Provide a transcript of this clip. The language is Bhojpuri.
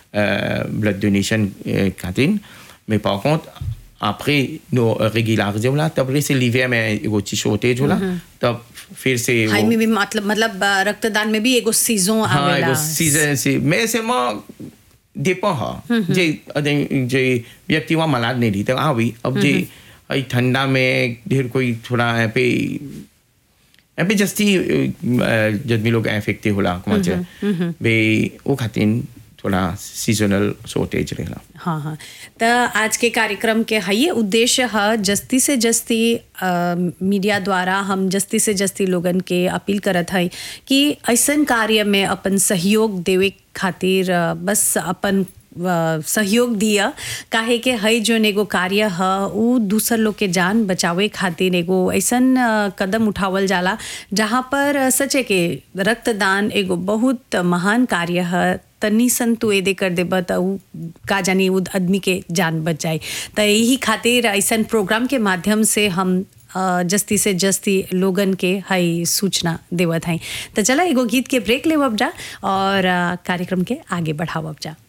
ब्लड डोनेशन खातिर mais par contre après nos régulariser होला तब से l'hiver में एगो चीज शॉर्टेज होला तब फिर से हाई वो- में भी मतलब मतलब अ, रक्तदान में भी एगो सीजन हाँ आवेला एगो सीजन से मैं से मैं dépend हा जे अदे- जे व्यक्ति वहाँ मलाड नहीं रही तो हाँ भी अब जे अई ठंडा में ढेर कोई थोड़ा यहाँ पे यहाँ पे जस्ती जदमी लोग इफेक्टिव होला कौन से बे वो खातिर थोड़ा सीजनल शॉर्टेज रहेला हाँ हाँ त आज के कार्यक्रम के हये उद्देश्य है जस्ती से जस्ती अ, मीडिया द्वारा हम जस्ती से जस्ती लोगन के अपील करत है कि ऐसन कार्य में अपन सहयोग देवे खातिर अ, बस अपन अ, सहयोग दिया काहे के हई जोन एगो कार्य ह उ दूसर लोग के जान बचावे खातिर एगो ऐसन अ, कदम उठावल जाला जहाँ पर अ, सचे के रक्तदान एगो बहुत महान कार्य है तनी सन तू एदे कर देब त उ का जानी उ आदमी के जान बच जाए त यही खातिर ऐसन प्रोग्राम के माध्यम से हम अ, जस्ती से जस्ती लोगन के हई सूचना देवत हई त चला एगो गीत के ब्रेक लेवब जा और अ, कार्यक्रम के आगे बढ़ावब जा